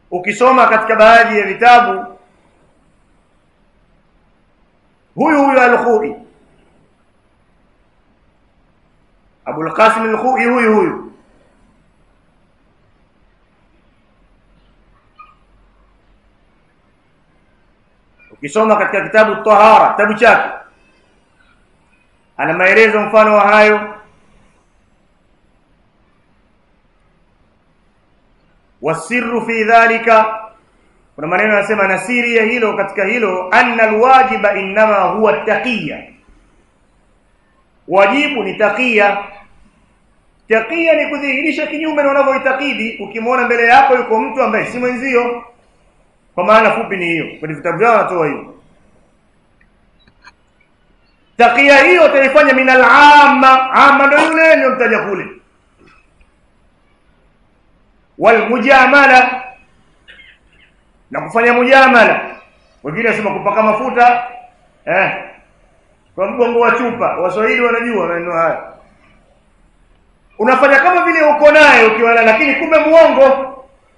ukisoma katika baadhi ya vitabu huyu huyu al-Khoi Abul Qasim al-Khoi huyu huyu ukisoma katika kitabu Tahara kitabu chake ana maelezo mfano wa hayo wasirru fi dhalika kuna maneno yanasema na siri ya hilo katika hilo anna alwajiba innama huwa taqiya wajibu ni taqiya taqiya ni kudhihirisha kinyume na unavyoitakidi ukimwona mbele yako yuko mtu ambaye si mwenzio kwa maana fupi ni hiyo kwenye vitabu vyao wanatoa hiyo taqiya hiyo utaifanya min al-amma amma ndio yule ndio mtaja kule wal mujamala na kufanya mujamala wengine wasema kupaka mafuta eh kwa mgongo wa chupa waswahili wanajua maneno haya unafanya kama vile uko naye ukiwa lakini kumbe muongo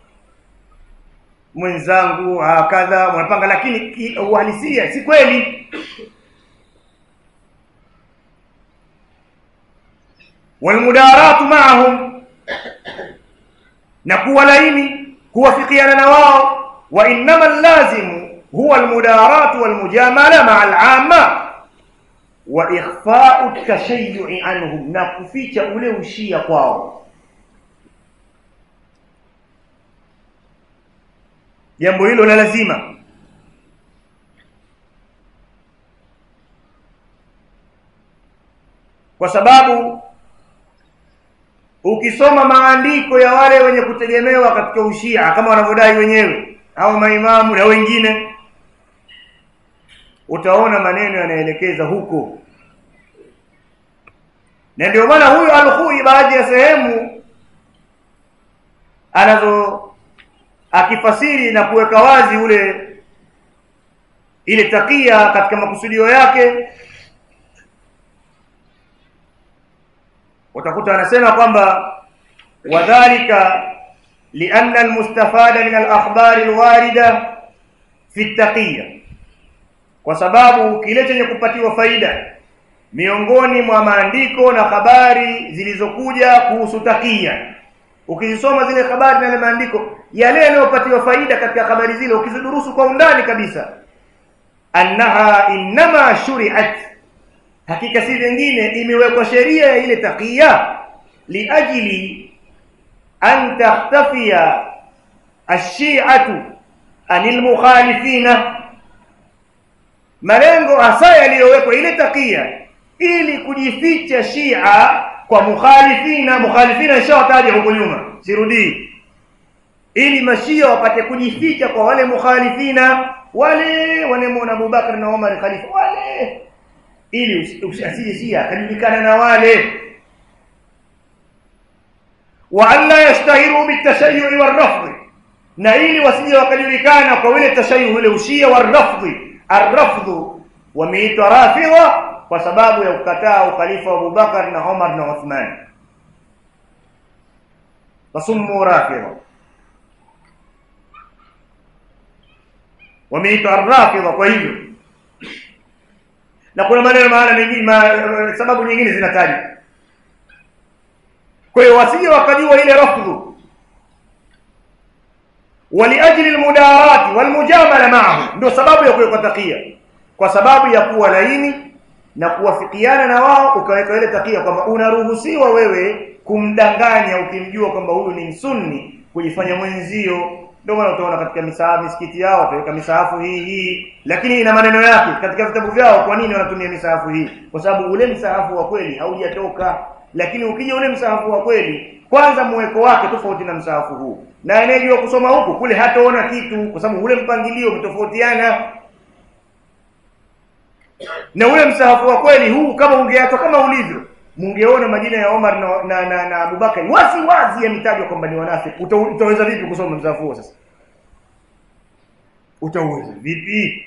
mwenzangu kadha mnapanga lakini uhalisia si kweli walmudaratu ma'ahum na kuwa laini kuwafikiana na wao wa innama lazimu huwa almudaratu walmujamala ma'a al'amma wa ikhfa'u at-tashayyu'i anhum na kuficha ule ushia kwao jambo hilo la lazima kwa sababu ukisoma maandiko ya wale wenye kutegemewa katika ushia kama wanavyodai wenyewe au maimamu na wengine utaona maneno yanaelekeza huko na ndio maana huyu al-Khui baadhi ya sehemu anazo akifasiri na kuweka wazi ule ile takia katika makusudio yake utakuta anasema kwamba wadhālika lianna almustafada min alakhbari alwarida fi taqiya kwa sababu kile chenye kupatiwa faida miongoni mwa maandiko na habari zilizokuja kuhusu takia ukizisoma zile habari na yale maandiko yale yanayopatiwa faida katika habari zile ukizidurusu kwa undani kabisa annaha innama shuri'at hakika si vingine imewekwa sheria ya ile taqiya liajili an takhtafiya ash-shi'atu anil mukhalifina malengo hasa yaliyowekwa ile taqiya ili kujificha Shia kwa mukhalifina mukhalifina ishawataja huko nyuma sirudii ili mashia wapate kujificha kwa wale mukhalifina wale wanemwona Abubakar na Umar khalifa wale ili usije Shia akajulikana na wale wa alla yastahiru bitashayyu warafd na ili wasije wakajulikana kwa wile tashayyu wile ushia warafd arrafd wameitwa rafidha kwa sababu ya kukataa ukhalifa wa Abubakar na Umar na Uthman wasummu rafidha wameitwa rafidha kwa hivyo na kuna maneno maana mengine ma, sababu nyingine zinatajwa kwa hiyo wasije wakajua ile rafdhu waliajli almudarat walmujamala ma'ahu ndio sababu ya kuwekwa takia kwa sababu ya kuwa laini na kuwafikiana na wao ukaweka ile takia kwamba unaruhusiwa wewe kumdanganya ukimjua kwamba huyu ni msunni kujifanya mwenzio ndio maana utaona katika misahafu misikiti yao wataweka misahafu hii hii lakini ina maneno yake katika vitabu vyao kwa nini wanatumia misahafu hii kwa sababu ule msahafu wa kweli haujatoka lakini ukija ule msahafu wa kweli kwanza mweko wake tofauti na msahafu huu na anayejua kusoma huku kule hataona kitu kwa sababu ule mpangilio umetofautiana na ule msahafu wa kweli huu kama ungeachwa kama ulivyo mungeona majina ya Omar na na, na, na Abubakar wazi wazi yametajwa kwamba ni wanafiki Uta, utaweza vipi kusoma msahafu huo sasa utaweza vipi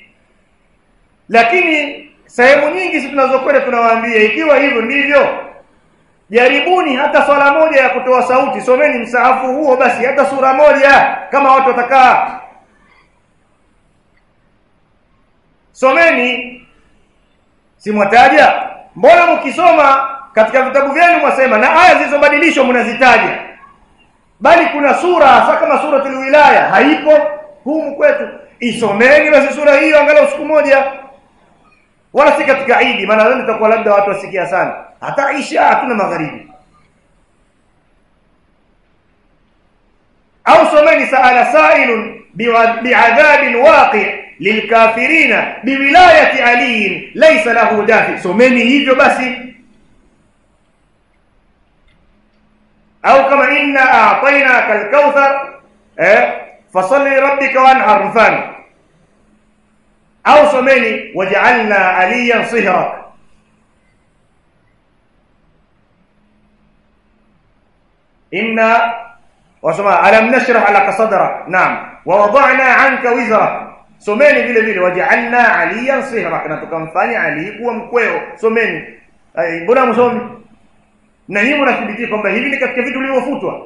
lakini sehemu nyingi sisi tunazokwenda tunawaambia ikiwa hivyo ndivyo jaribuni hata swala moja ya kutoa sauti someni msahafu huo basi hata sura moja kama watu watakaa someni simwataja mbona mkisoma katika vitabu vyenu mwasema na aya zilizobadilishwa mnazitaja bali kuna sura hasa kama suratul wilaya haipo humu kwetu isomeni basi sura hiyo angalau siku moja wala si katika idi maana leo itakuwa labda watu wasikia sana hata isha hatuna magharibi au someni saala sailun bi'adhabin waqi' lilkafirina biwilayati ali laysa lahu dafi someni hivyo basi au kama inna a'tainaka al-kauthar eh fasalli rabbika wanhar mfano au someni waj'alna aliyan sihrak inna wasoma alam nashrah laka sadrak naam wa wada'na 'anka wizrak someni vile vile waj'alna aliyan sihrak na tukamfanya ali kuwa mkweo someni mbona msomi na nyinyi mnathibitia kwamba hivi ni katika vitu vilivyofutwa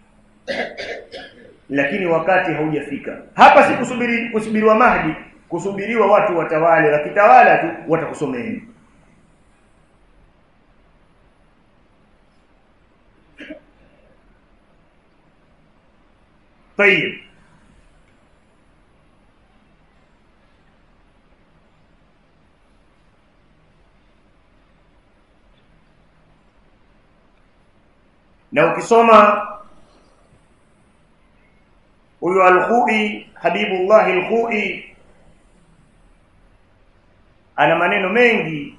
lakini wakati haujafika hapa si kusubiri kusubiriwa mahdi kusubiriwa watu watawale wakitawala tu watakusomeni طيب na ukisoma huyu al-Khui Habibullah al-Khui ana maneno mengi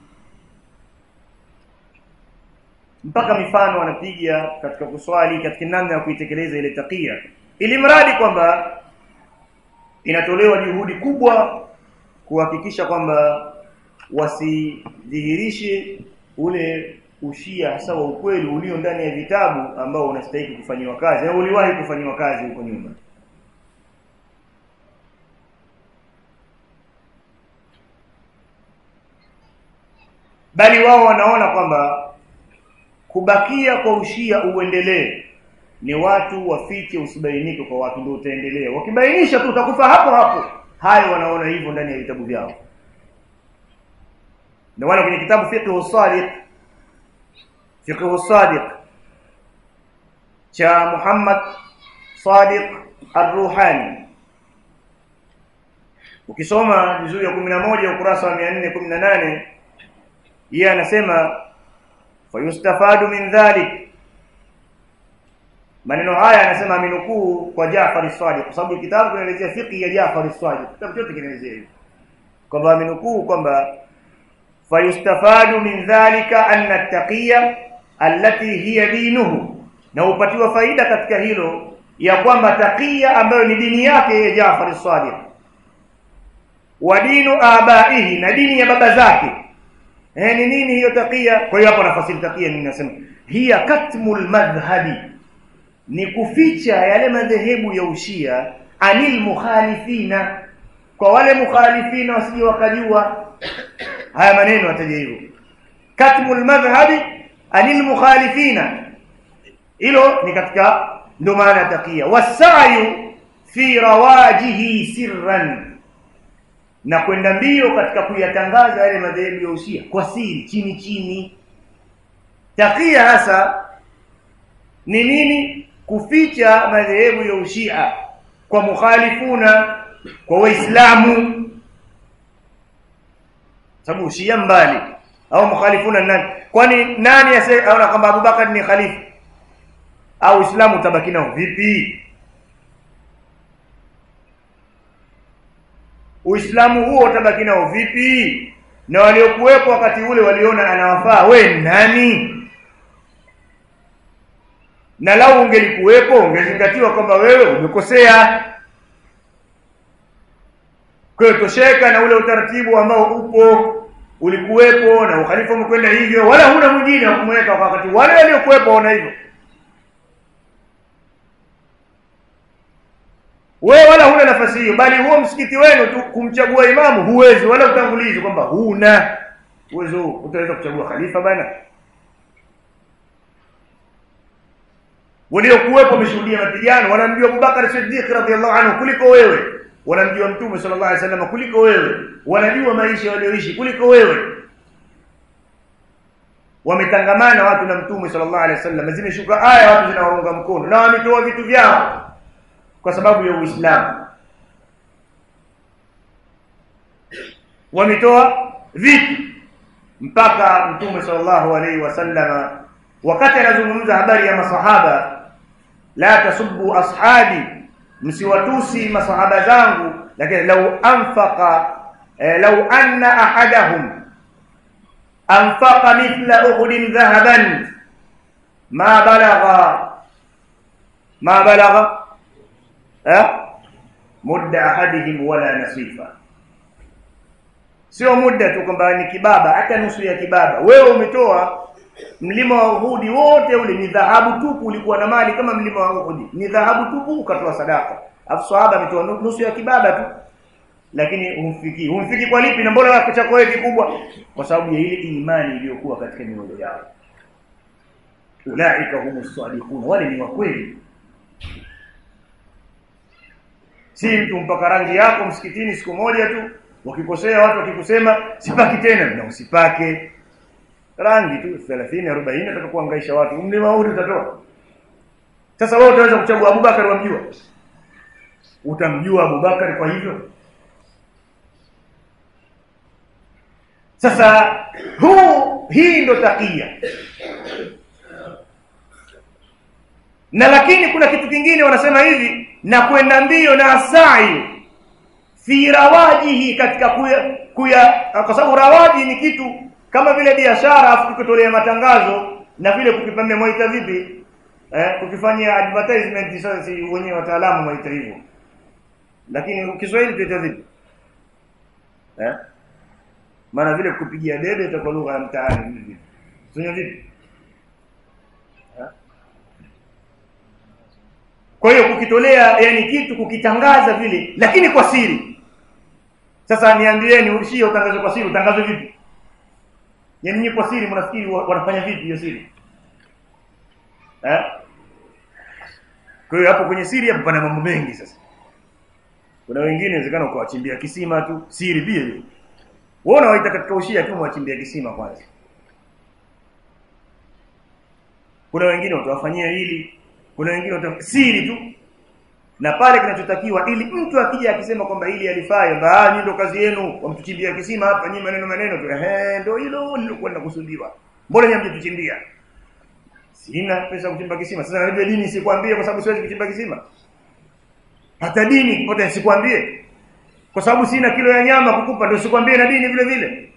mpaka mifano anapiga katika kuswali katika namna ya kuitekeleza ile takia ili mradi kwamba inatolewa juhudi kubwa kuhakikisha kwamba wasidhihirishe ule ushia hasa wa ukweli ulio ndani ya vitabu ambao unastahili kufanyiwa kazi au uliwahi kufanyiwa kazi huko nyuma bali wao wanaona kwamba kubakia kwa ushia uendelee ni watu wafiche usibainike kwa watu ndio utaendelea wakibainisha tu utakufa hapo hapo hayo wanaona hivyo ndani ya vitabu vyao ndio wale kwenye kitabu fiqh sadiq fiqh sadiq cha Muhammad Sadiq Ar-Ruhani ukisoma juzuu ya 11 ukurasa wa 418 yeye anasema fayustafadu min dhalik maneno haya anasema aminukuu kwa Jaafar as-Sadiq kwa sababu kitabu kinaelezea fiqh ya Jaafar as-Sadiq kitabu chote kinaelezea hivyo kwamba aminukuu kwamba fayustafadu min dhalika anna at-taqiyya allati hiya dinuhu na upatiwa faida katika hilo ya kwamba taqiya ambayo ni dini yake ya Jaafar as-Sadiq wa dinu abaihi na dini ya baba zake eh ni nini hiyo taqiya kwa hiyo hapo nafasiri taqiya nini nasema hiya katmul madhhabi ni kuficha yale madhehebu ya ushia anil mukhalifina kwa wale mukhalifina wasije wakajua haya maneno ataje hivyo katmul madhhabi anil mukhalifina hilo ni katika ndo maana takia wasayu fi rawajihi sirran na kwenda mbio katika kuyatangaza yale madhehebu ya ushia kwa siri chini chini takia hasa ni nini kuficha madhehebu ya ushia kwa mukhalifuna kwa waislamu sababu ushia mbali au mukhalifuna nani kwani nani aona kwamba Abubakar ni khalifa au Uislamu utabaki nao vipi Uislamu huo utabaki nao vipi na waliokuwepo wakati ule waliona anawafaa we nani na lau ungelikuwepo ungezingatiwa kwamba wewe umekosea kwa hiyo tosheka na ule utaratibu ambao upo ulikuwepo na ukhalifa umekwenda hivyo wala huna mwingine wa kumweka wakati wale waliokuwepo waona hivyo wewe wala huna nafasi hiyo bali huo msikiti wenu tu kumchagua imamu huwezi wala utangulizi kwamba huna uwezo utaweza kuchagua khalifa bana waliokuwepo wameshuhudia mapigano wanamjua Abubakar Siddiq radhiallahu anhu kuliko wewe wanamjua mtume sallallahu alaihi wasallam kuliko wewe wanajua maisha walioishi kuliko wewe wametangamana watu na mtume sallallahu alaihi wasallam zimeshuka aya watu zinawaunga mkono na wametoa vitu vyao kwa sababu ya Uislamu wametoa vitu mpaka mtume sallallahu alaihi wasallam wakati anazungumza habari ya masahaba la tasubbu ashabi msiwatusi masahaba zangu lakini lau anfaqa eh, lau anna ahadahum anfaqa mithla uhudin dhahaban ma balagha ma balagha eh mudda ahadihim wala nasifa sio muda tu kwamba ni kibaba hata nusu ya kibaba wewe umetoa mlima wa Uhudi wote ule ni dhahabu tupu ulikuwa na mali kama mlima wa Uhudi ni dhahabu tupu ukatoa sadaka afu sahaba ametoa nusu ya kibaba tu lakini humfiki humfiki kwa lipi na mbona wako chako wewe kikubwa kwa sababu ya ile imani iliyokuwa katika mioyo yao ulaika humus sadiqun wale ni wa kweli si mtu mpaka rangi yako msikitini siku moja tu wakikosea watu wakikusema sipaki tena na usipake rangi tu 30 40 atakapoangaisha watu mlima huu utatoa sasa wewe utaweza kuchagua Abubakar wamjua utamjua Abubakar kwa hivyo sasa huu hii ndo takia na lakini kuna kitu kingine wanasema hivi na kwenda mbio na sa'i fi rawajihi katika kuya, kuya kwa sababu rawaji ni kitu kama vile biashara afu kukitolea matangazo na vile kukipambia mwaita vipi eh kukifanyia advertisement sasa si wenyewe wataalamu mwaita hivyo lakini Kiswahili tuita vipi eh maana vile kupigia debe itakuwa lugha ya mtaani vipi sio vipi kwa hiyo kukitolea yani kitu kukitangaza vile lakini kwa siri sasa niambieni ulishie utangazo kwa siri utangazo vipi Yaani nyinyi kwa siri mnafikiri wanafanya vipi hiyo siri? Eh? Kwa hiyo hapo kwenye siri hapo pana mambo mengi sasa. Kuna wengine inawezekana ukawachimbia kisima tu, siri pia hiyo. Wewe unawaita katika ushia tu mwachimbia kisima kwanza. Kuna wengine watawafanyia hili, kuna wengine watafanyia siri tu. Na pale kinachotakiwa ili mtu akija akisema kwamba hili alifaa, ah nyinyi ndo kazi yenu, wamtuchimbia kisima hapa, nyinyi maneno maneno tu. Ehe, ndio hilo lilokuwa linakusudiwa. Mbona nyinyi mtuchimbia? Sina pesa kuchimba kisima. Sasa na dini sikwambie kwa sababu siwezi kuchimba kisima. Hata dini pote sikwambie. Kwa sababu sina kilo ya nyama kukupa ndio sikwambie na dini vile vile.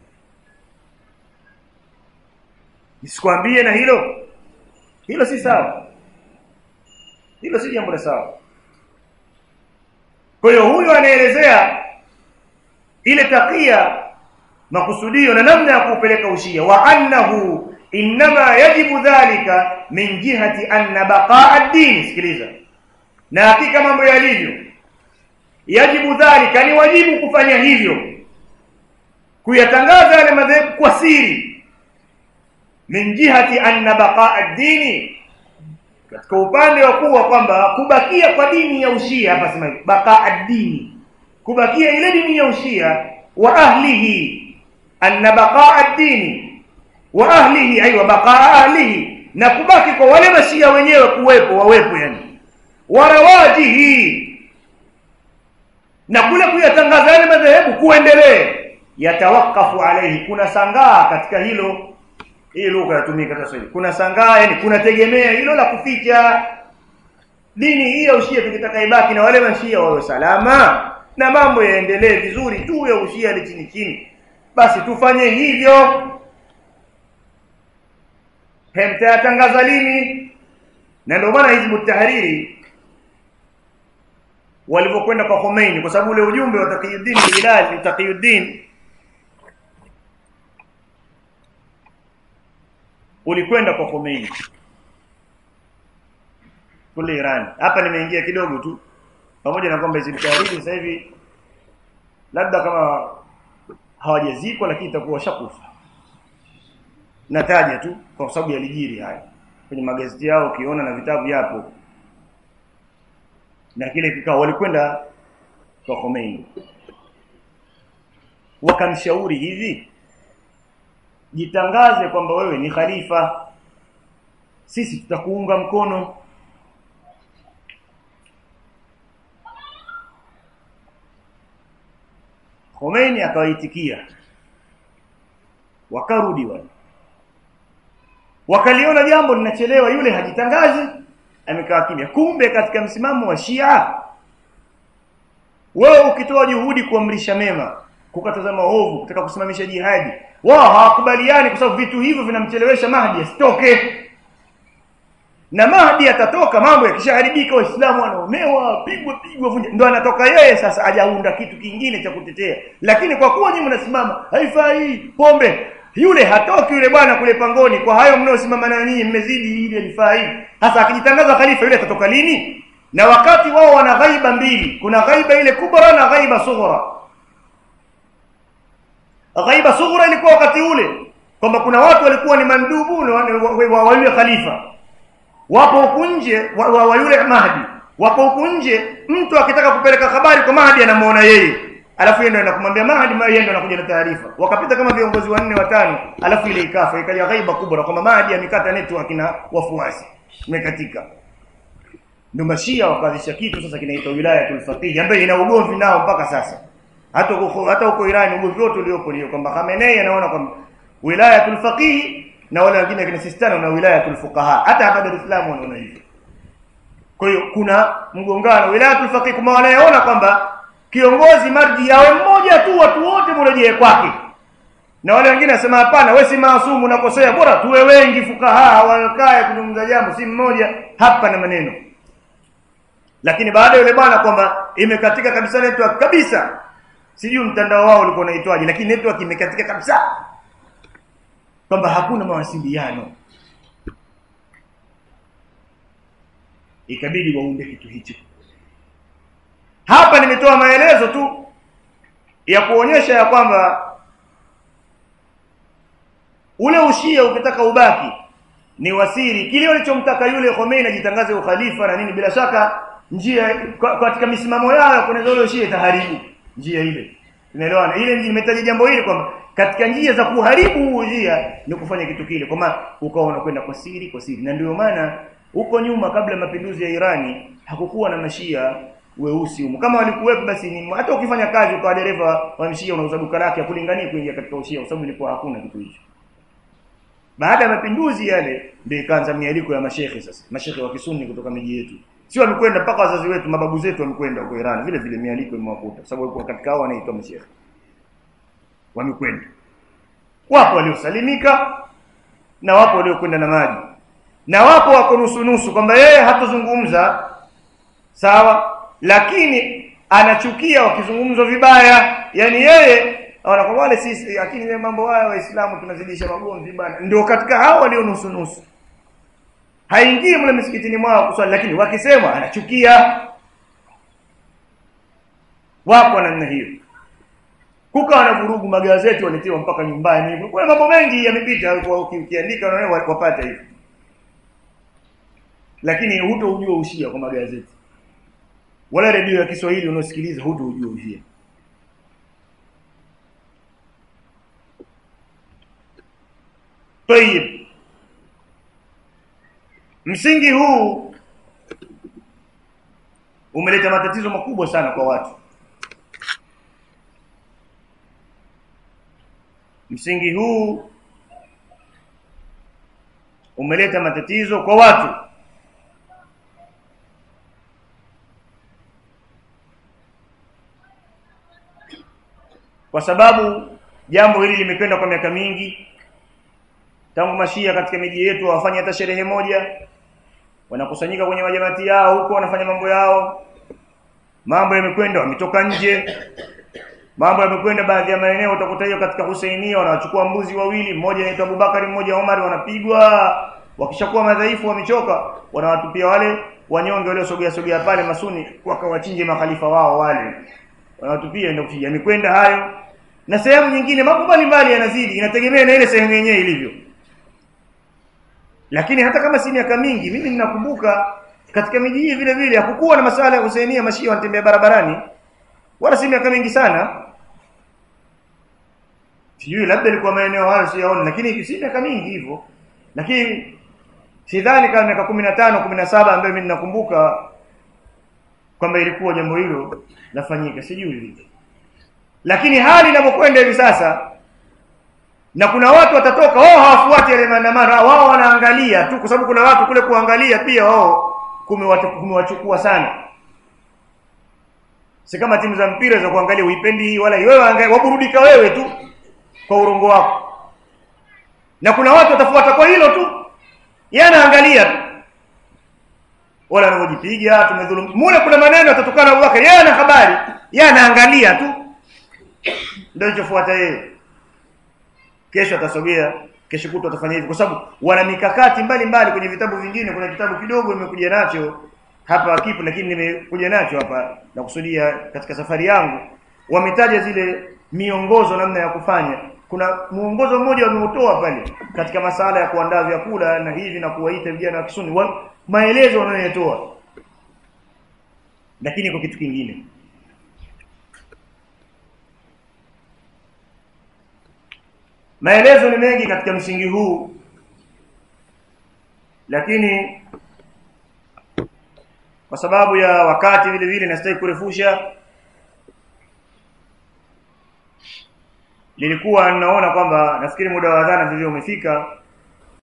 Nisikwambie na hilo. Hilo si sawa. Hilo si jambo la sawa. Kwa hiyo huyu anaelezea ile takia makusudio na namna ya kupeleka ushia wa annahu inma yajibu dhalika min jihati anna baqaa ad-din sikiliza na hakika mambo yalivyo yajibu dhalika ni wajibu kufanya hivyo kuyatangaza yale madhehebu kwa siri min jihati anna baqaa ad-din katika upande wa kuwa kwamba kubakia kwa dini ya ushia hapa sema baqaa ad-dini kubakia ile dini ya ushia wa ahlihi anna baqaa ad-dini wa ahlihi aywa baqaa ahlihi na kubaki kwa wale mashia wenyewe kuwepo wawepo yani warawajihi na kule kuyatangaza yale madhehebu kuendelee yatawakafu alaihi kuna sangaa katika hilo hii lugha yatumika sasa hivi kuna sangaa yani kuna tegemea hilo la kuficha dini hii ya ushia tukitaka ibaki na wale mashia wawe salama na mambo yaendelee vizuri tu ya ushia ile chini chini basi tufanye hivyo hemtayatangaza lini na ndio maana hizbu tahariri walivyokwenda kwa Khomeini kwa sababu ule ujumbe wa Taqiyuddin Hilali Taqiyuddin ulikwenda kwa Khomeini kule Iran hapa nimeingia kidogo tu pamoja na kwamba hizbu tahariri sasa hivi labda kama hawajazikwa lakini itakuwa shakufa nataja tu kwa sababu yalijiri haya kwenye magazeti yao ukiona na vitabu yapo na kile kikao walikwenda kwa Khomeini wakamshauri hivi jitangaze kwamba wewe ni khalifa sisi tutakuunga mkono Khomeini akawaitikia wakarudi wale wakaliona jambo linachelewa yule hajitangazi amekaa kimya kumbe katika msimamo wa Shia wewe ukitoa juhudi kuamrisha mema kukataza maovu kutaka kusimamisha jihadi wao hawakubaliani kwa sababu vitu hivyo vinamchelewesha Mahdi asitoke na Mahdi atatoka mambo yakishaharibika waislamu wanaonewa pigwa pigwa vunja ndo anatoka yeye sasa ajaunda kitu kingine cha kutetea lakini kwa kuwa nyinyi mnasimama haifai pombe yule hatoki yule bwana kule pangoni kwa hayo mnaosimama na nyinyi mmezidi ile lifai hasa akijitangaza khalifa yule atatoka lini na wakati wao wana ghaiba mbili kuna ghaiba ile kubwa na ghaiba sughra ghaiba sughra ilikuwa wakati ule kwamba kuna watu walikuwa ni mandubu wa yule khalifa wapo huku nje wa, wa, wa yule Mahdi wapo huku nje mtu akitaka kupeleka habari kwa Mahdi anamuona yeye alafu yeye ndio anakumwambia Mahdi yeye ndio anakuja na taarifa wakapita kama viongozi wanne watano alafu ile ikafa ikaja ghaiba kubwa kwamba Mahdi amekata network na wafuasi imekatika ndio mashia wakaanzisha kitu sasa kinaitwa wilayatul faqih ambayo ina ugomvi nao mpaka sasa hata huko hata huko Iran ugomvi wote uliopo ni kwamba Khamenei anaona kwamba wilayatul faqih na wale wengine kina Sistani na wilayatul fuqaha hata hapa Dar es Salaam wanaona hivyo kwa hiyo kuna mgongano wilayatul faqih kama wanayeona kwamba kiongozi marji yawe mmoja tu watu wote mrejee kwake na wale wengine nasema hapana wewe si maasumu unakosea bora tuwe wengi fukaha wakae kuzungumza jambo si mmoja hapa na maneno lakini baada yule bwana kwamba imekatika kabisa network kabisa sijui mtandao wao ulikuwa unaitwaje lakini network imekatika kabisa kwamba hakuna mawasiliano ikabidi waunde kitu hicho hapa nimetoa maelezo tu ya kuonyesha ya kwamba ule ushia ukitaka ubaki ni wasiri kile walichomtaka yule Khomeini ajitangaze ukhalifa na nini bila shaka njia katika misimamo yao kuna zile ushia itaharibu njia ile unaelewana ile nimetaja jambo hili kwamba katika njia za kuharibu njia ni kufanya kitu kile kwamba ukawa unakwenda kwa siri kwa siri na ndio maana huko nyuma kabla mapinduzi ya Irani hakukuwa na mashia weusi huko kama walikuwepo basi ni hata ukifanya kazi ukawa dereva wa mshia unauza duka lake hakulingani kuingia katika ushia kwa sababu ilikuwa hakuna kitu hicho baada ya mapinduzi yale ndio ikaanza mialiko ya mashehe sasa mashehe wa kisuni kutoka miji yetu sio wamekwenda mpaka wazazi wetu mababu zetu wamekwenda huko Iran vile vile mialiko imewakuta sababu walikuwa katika hao wanaitwa mashehe wamekwenda wapo waliosalimika na wapo waliokwenda na maji na wapo wako nusu nusu kwamba yeye hatozungumza sawa lakini anachukia wakizungumzwa vibaya yani yeye anaona wale sisi lakini mambo haya waislamu tunazidisha magomvi bana ndio katika hao walio nusu nusu haingii mle msikitini mwao kuswali lakini wakisema anachukia wapo namna hiyo kukawa na vurugu magazeti waletiwa mpaka nyumbani kuna mambo mengi yamepita ukiandika unaona wapata hivi lakini hutoujua ushia kwa magazeti wala redio ya Kiswahili unaosikiliza hutoujua ushia Tayib msingi huu umeleta matatizo makubwa sana kwa watu msingi huu umeleta matatizo kwa watu kwa sababu jambo hili limekwenda kwa miaka mingi tangu mashia katika miji yetu wafanye hata sherehe moja wanakusanyika kwenye majamati yao huko wanafanya mambo yao mambo yamekwenda wametoka nje mambo yamekwenda baadhi ya maeneo utakuta hiyo katika Husainia wanachukua mbuzi wawili mmoja anaitwa Abubakari mmoja Omar wanapigwa wakishakuwa madhaifu wamechoka wanawatupia wale wanyonge waliosogea sogea pale masuni wakawachinje makhalifa wao wale wanawatupia ndio kuchinja yamekwenda hayo na sehemu nyingine mambo mbalimbali yanazidi inategemea na ile sehemu yenyewe ilivyo lakini hata kama si miaka mingi mimi ninakumbuka katika miji hii vile vile hakukuwa na masala ya Husainia mashia wanatembea barabarani wala si miaka mingi sana sijui labda ilikuwa maeneo hayo siyaona lakini si miaka mingi hivyo lakini sidhani kama miaka 15 17 ambayo mimi ninakumbuka kwamba ilikuwa jambo hilo lafanyika sijui vipi lakini hali inapokwenda hivi sasa na kuna watu watatoka wao hawafuati yale maandamano wao wanaangalia tu kwa sababu kuna watu kule kuangalia pia wao kumewachukua sana si kama timu za mpira za kuangalia uipendi hii wala wewe angalia waburudika wewe tu kwa urongo wako na kuna watu watafuata kwa hilo tu yeye anaangalia tu wala anavyojipiga tumedhulumu mule kuna maneno atatukana Abubakar yeye ana habari yeye anaangalia tu ndio kilichofuata yeye kesho atasogea kesho kutu atafanya hivi kwa sababu wana mikakati mbalimbali kwenye vitabu vingine kuna kitabu kidogo nimekuja nacho hapa kipo lakini nimekuja nacho hapa na kusudia katika safari yangu wametaja zile miongozo namna ya kufanya kuna muongozo mmoja wameutoa pale katika masala ya kuandaa vyakula na hivi na kuwaita vijana wa Kisuni wa, maelezo wanayotoa lakini kwa kitu kingine maelezo ni mengi katika msingi huu lakini kwa sababu ya wakati vile vile nastahili kurefusha nilikuwa ninaona kwamba nafikiri muda wa adhana vile umefika